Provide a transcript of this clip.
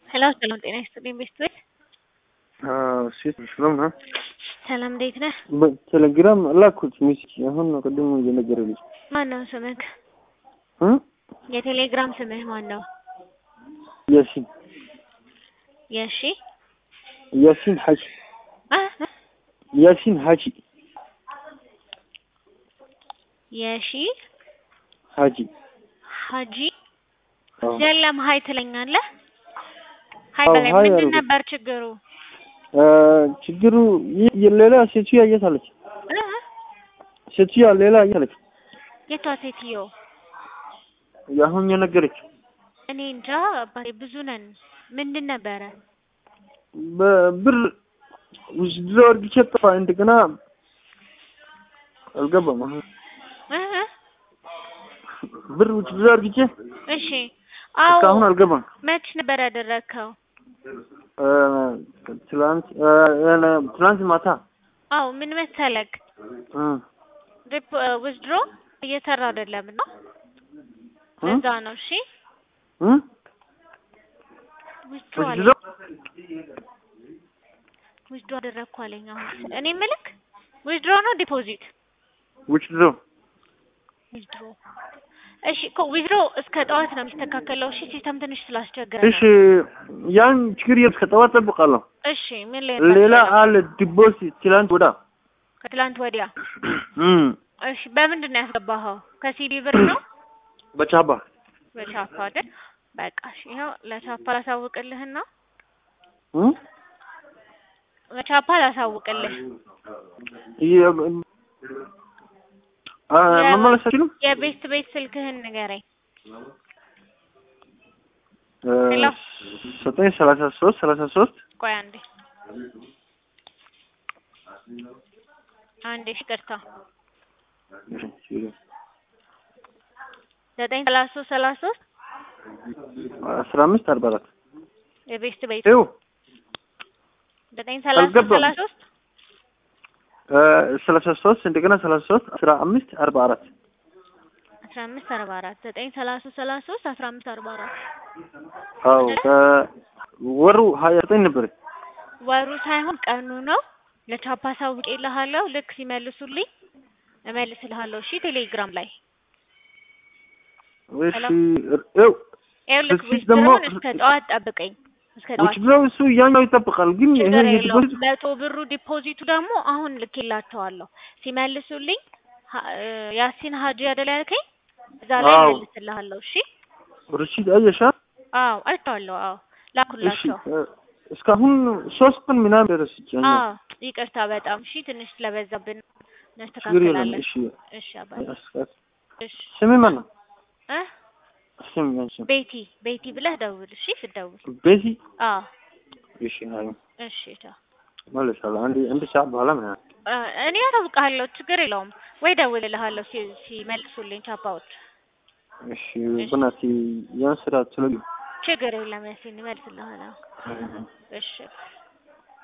ሄሎ ሰላም ጤና ይስጥልኝ ቤተሰብ ሴት ሰላም ነው። ሰላም እንዴት ነህ? በቴሌግራም ላኩት ሚስኪ አሁን ነው ቅድም እየነገረልኝ ማን ነው ስምህ? እ የቴሌግራም ስምህ ማን ነው? ያሲን የሺ ያሲን ሐጂ አ ያሲን ሐጂ የሺ ሐጂ ሀጂ አዎ። የለም ሀይ ትለኛለህ። ሀይ አዎ፣ በላይ ሀይ ምንድን አልኩት። ነበር ችግሩ? እ ችግሩ ይህ ሌላ ሴትዮዋ የት አለች? እ? ሴትዮዋ ሌላ የት አለች? የቷ ሴትዮ? አሁን የነገረች እኔ እንጃ አባቴ ብዙ ነን። ምንድን ነበረ? በብር ውስጥ አድርጌ ጠፋ። እንደገና አልገባም። አሁን እ? እ? ብር ውስጥ አድርጌ እሺ አዎ እስካሁን አልገባም። መች ነበር ያደረግከው? እ ትላንት እ እ ትላንት ማታ አዎ ምን መሰለክ እ ሪፕ ዊዝድሮ እየሰራ አይደለም ነው እ እዛ ነው። እሺ እ ዊዝድሮ አለ ውስጥ ዊዝድሮ አደረግኩ አለኝ። አሁን እኔ ምልክ ዊዝድሮ ነው ዲፖዚት? ውስጥ ዊዝድሮ እሺ እኮ ዊዝድሮ እስከ ጠዋት ነው የሚስተካከለው። እሺ ሲስተም ትንሽ ስላስቸገረ እሺ ነው። ያን ችግር የለም። እስከ ጠዋት ጠብቃለሁ። እሺ ምን ላይ ሌላ አለ ዲቦሲት ትላንት ወዳ ከትላንት ወዲያ እም እሺ በምንድን ነው ያስገባኸው? ከሲዲ ብር ነው በቻባ በቻፓ አይደል? በቃ እሺ ይኸው ለቻፓ ላሳውቅልህና እም በቻፓ ላሳውቅልህ የ- አ መመለስ አይችልም። የቤት ቤት ስልክህን ንገረኝ። እ ሄሎ። ዘጠኝ ሰላሳ ሶስት ሰላሳ ሶስት ቆይ አንዴ አንዴ እሺ ይቅርታ ዘጠኝ ሰላሳ ሶስት ሰላሳ ሶስት አስራ አምስት አርባ አራት የቤት ቤት ይኸው ዘጠኝ ሰላሳ ሶስት አልገባም። ሰላሳ ሶስት እ ሰላሳ ሶስት እንደገና ሰላሳ ሶስት አስራ አምስት አርባ አራት አስራ አምስት አርባ አራት ዘጠኝ ሰላሳ ሶስት ሰላሳ ሶስት አስራ አምስት አርባ አራት አዎ ወሩ ሀያ ዘጠኝ ነበር። ወሩ ሳይሆን ቀኑ ነው። ለቻፓ አሳውቄልሃለሁ። ልክ ሲመልሱልኝ እመልስልሃለሁ። እሺ ቴሌግራም ላይ እሺ ሄሎ። ይኸው ይኸው ልክ እሺ፣ ደግሞ- ዊዝድሮውን እስከ ጠዋት ጠብቀኝ። እስከ ጠዋት ውጭ ብለው እሱ ያኛው ይጠብቃል። ግን ይሄ ችግር የለውም። የዲፖዚት መቶ ብሩ ዲፖዚቱ ደግሞ አሁን ልኬላቸዋለሁ። ሲመልሱልኝ ሀ- እ ያሲን ሀጂ አይደል ያልከኝ? እዛ ላይ አዎ። መልስልሃለሁ። እሺ ርሽድ አየሻ? አዎ አይቼዋለሁ። አዎ እሺ ላኩላቸው። እ እስካሁን ሶስት ቀን ምናምን ደረስች። አዎ ይቅርታ በጣም እሺ፣ ትንሽ ስለበዛብን ችግር የለም። እናስተካክላለን። እሺ እሺ አባይ አስካት እሺ ስሚ ማን ነው? እ ስሚ ማን ስም? ቤቲ ቤቲ ብለህ ደውል። እሺ ስትደውል ቤዚ አዎ እሺ አይ እሺ ቻው። መለሳለሁ። አንድ አንድ ሰዓት በኋላ ምናምን እ እኔ አሳውቅሃለሁ። ችግር የለውም ወይ ደውልልሃለሁ ሲ- ሲመልሱልኝ ቻፓዎች። እሺ በናቲ ያን ስራ ትለኝ ችግር የለም ያሲን ይመልስልሃለሁ። እሺ